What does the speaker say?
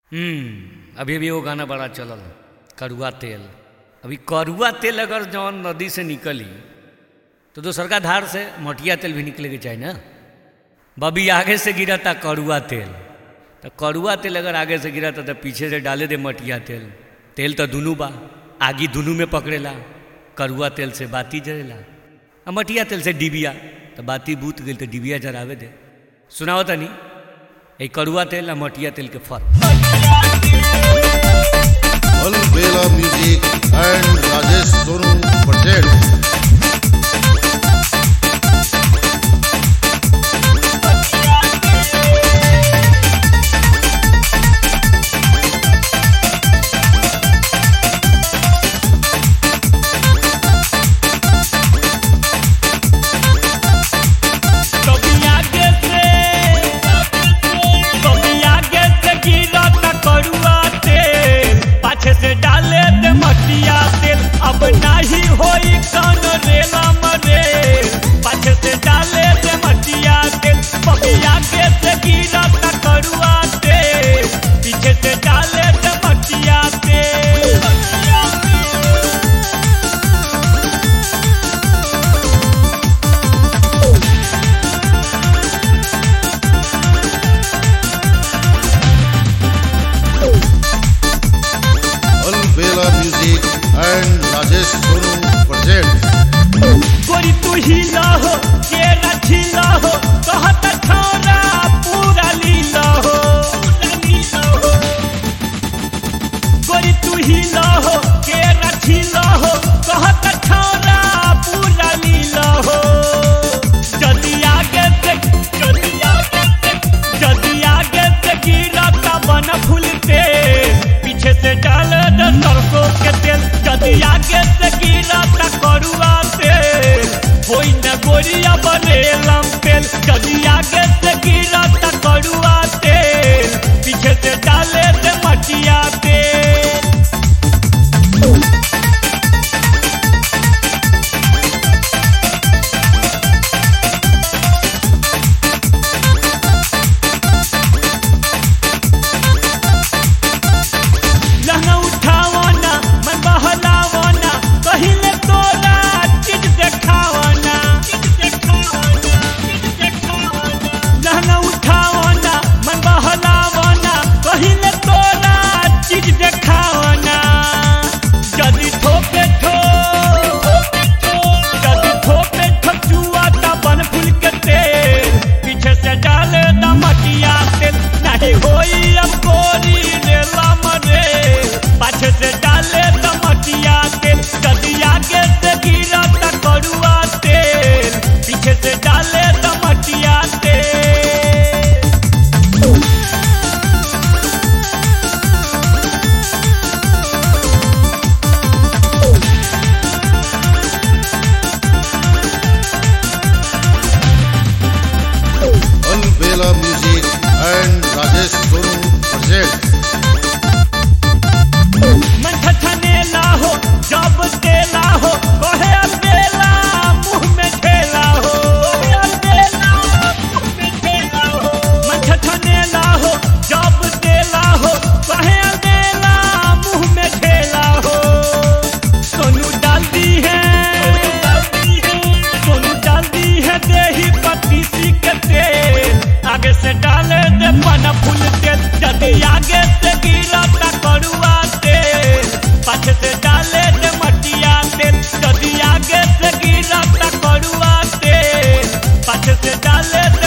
हम्म अभी अभी वो गाना बड़ा चलल कड़ुआ तेल अभी कड़ुआ तेल अगर जौन नदी से निकली तो दोसर का धार से मटिया तेल भी निकले के चाहिए ना बबी आगे से गिरा था कड़ुआ तेल तो कड़ुआ तेल अगर आगे से गिरा था तो पीछे से डाले दे मटिया तेल तेल तो दुनू बा आगी दुनू में पकड़ेला कड़ुआ तेल से बाती जरेला आ मटिया तेल से डिबिया तो बाती बूत गई तो डिबिया जरावे दे सुनाओ तनी ये कड़ुआ तेल आ मटिया तेल के फर्क Alvela Music and Rajesh Sonu present. से डाले दे मटिया तेल अब नाही होई कौन रेला मरे पाछे से डाले दे मटिया तेल बबिया के से गिरा ता करुआ तेल पीछे से डाले दे मटिया तेल Alvela Music and Rajesh Sonu present. गोरी तू ही हो के रखी हो कहत छोरा पूरा लीला हो गोरी तू ही हो के रखी हो कहत छोरा पूरा लीला हो जदी आगे से जदी आगे से जदी आगे से गिरा का बन फूलते पीछे से डाल दे सरसों के तेल जदी आगे से गिरा ता करुआ तेल होई न गोरिया बनेलम तेल जदी आगे से गिरा ता करुआ तेल पीछे से डाले दे मटिया तेल लहंगा उठावना मन बहलावना कहिले तोरा चीज देखावना लहंगा उठावना मन बहलावना कहिले तोरा चीज देखावना जदी ठोके ठो जदी ठोके ठचुआ ता बन फूल के तेल पीछे से डाले दा मटिया तेल नहीं होई अब गोरी रेला मरे पाछे से डाले दा मटिया तेल जदी आगे से गिरा ता करुआ तेल पीछे से डाले दा मटिया तेल Alvela Music and Rajesh Sonu present. मन ठठनेला हो जब देला हो कहे अकेला मुंह में ठेला हो मन ठठनेला हो जब देला हो कहे अकेला मुंह में ठेला हो सोनू डालती है सोनू डालती है देही पत्ती सी के तेल आगे से डाले दे पन फूल तेल जदी आगे से गिरा ता करुआ तेल पाछे से डाले दे मटिया तेल जदी आगे से गिरा ता करुआ तेल पाछे से डाले दे